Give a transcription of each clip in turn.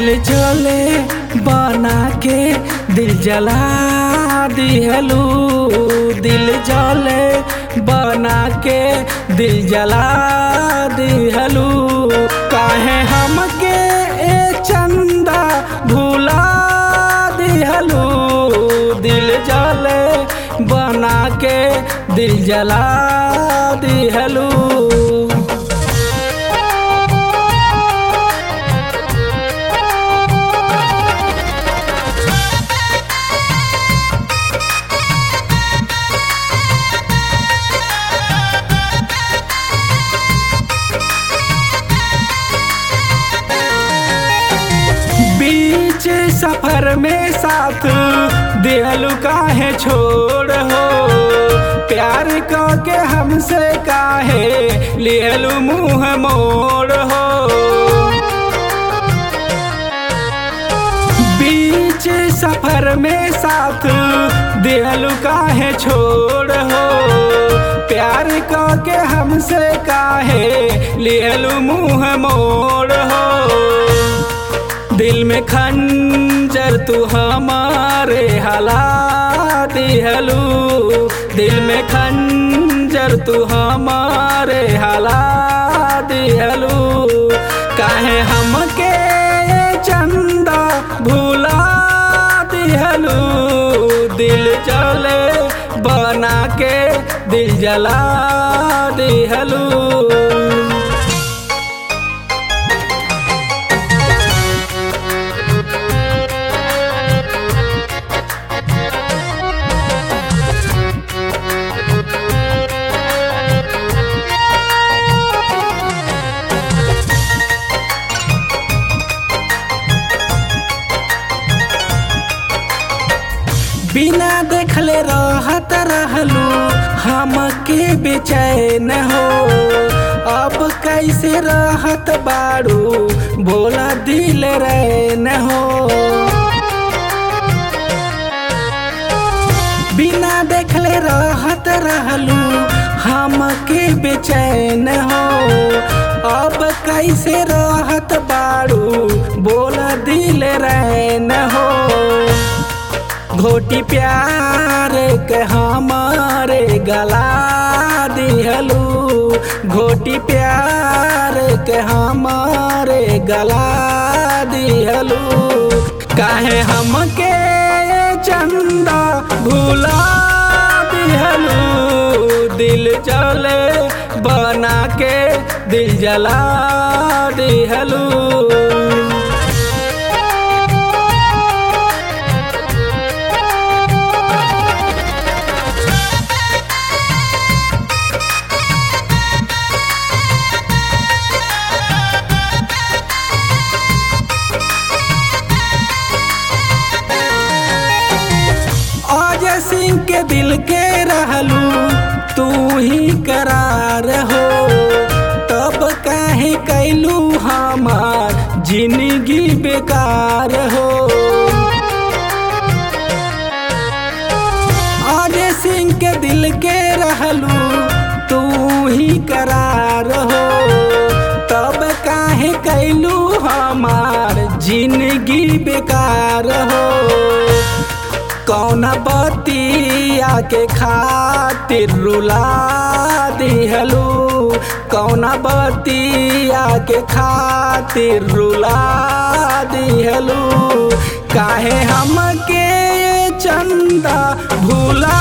जले बना के दिल जला दिहलू दिल जले बना के दिल जला दिहलू काहे हमके ए चंदा भुला दिहलू दिल जले बना के दिल जला दिहलू बीच सफर में साथ दिलू काहे छोड़ हो प्यार के हमसे काहे लिहलू मुँह मोड़ हो बीच सफर में साथ दिलू काहे छोड़ हो प्यार के हमसे काहे लिहलू मुँह मोड़ हो दिल में खंजर तू हमारे हला दिहलू दिल में खंजर तू हमारे हला दिहलू काहे हमके चंदा भुला दिहलू दिल जले बना के दिल जला दिहलू बिना देखले रहत रहलू हमके बेचैन हो अब कैसे रहत बाड़ू बोला दिल रैन हो बिना देखले रहत रहलू हमके बेचैन हो अब कैसे रहत बाड़ू बोला दिल रैन हो घोटी प्यार के हमारे गला दिहलू घोटी प्यार के हमारे गला दिहलू काहे हमके चंदा भुला दिहलू दिल जले बना के दिल जला दिहलू अजय सिंह के दिल के रहलू तू ही करार हो तब काहे कैलू हमार जिंदगी बेकार हो अजय सिंह के दिल के रहलू तू ही करार हो तब काहे कैलू हमार जिंदगी बेकार हो कौन बतिया के खातिर रुला दिहलू कौन बतिया के खातिर रुला दिहलू काहे हमके चंदा भुला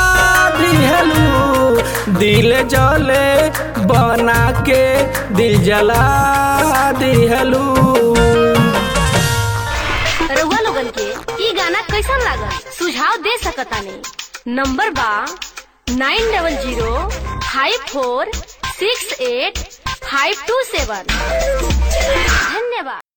दिहलू दिल जले बना के दिल जला दिहलू रउआ लोगन के ई गाना कैसन लागल सुझाव दे सकतानी नंबर बा nine double zero five four six eight five two seven धन्यवाद